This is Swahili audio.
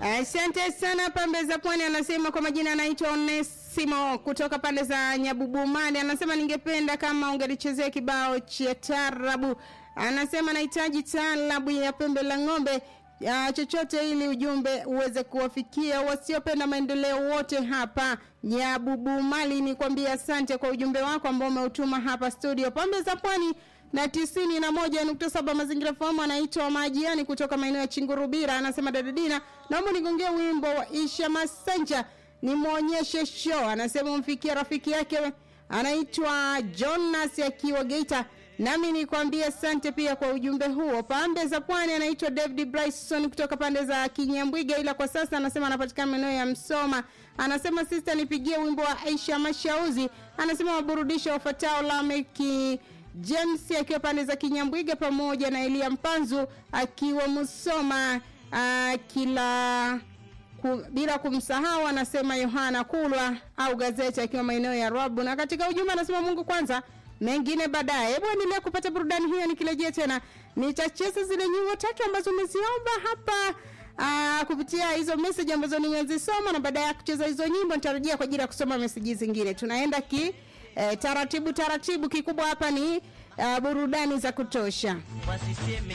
Asante sana pambe za pwani. Anasema kwa majina anaitwa Onesimo kutoka pande za Nyabubumani. Anasema ningependa kama ungelichezea kibao cha tarabu. Anasema nahitaji tarabu ya pembe la ng'ombe ya chochote ili ujumbe uweze kuwafikia wasiopenda maendeleo wote hapa Nyabubumali. Ni kwambia asante kwa ujumbe wako ambao umeutuma hapa studio pambe za pwani na tisini na moja nukta saba mazingira fahamu anaitwa Majiani kutoka maeneo ya Chingurubira anasema dadadina naomba nigongee wimbo wa Isha Masanja nimwonyeshe show anasema umfikia rafiki yake anaitwa Jonas akiwa Geita nami nikwambie asante pia kwa ujumbe huo pande za pwani anaitwa David Bryson kutoka pande za Kinyambwiga ila kwa sasa anasema anapatikana maeneo ya Msoma anasema sister nipigie wimbo wa Aisha Mashauzi anasema waburudisha wafatao Lameki James akiwa pande za Kinyambwiga pamoja na Elia Mpanzu akiwa Musoma uh, kila ku, bila kumsahau anasema Yohana Kulwa au gazeti akiwa maeneo ya Rabu na katika ujumbe anasema Mungu kwanza mengine baadaye. Hebu endelea kupata burudani hiyo, nikirejea tena nitacheza zile nyimbo tatu ambazo umeziomba hapa Aa, kupitia hizo message ambazo nimezisoma na baada ya kucheza hizo nyimbo nitarejea kwa ajili ya kusoma message zingine. Tunaenda ki eh, taratibu taratibu, kikubwa hapa ni uh, burudani za kutosha. wasiseme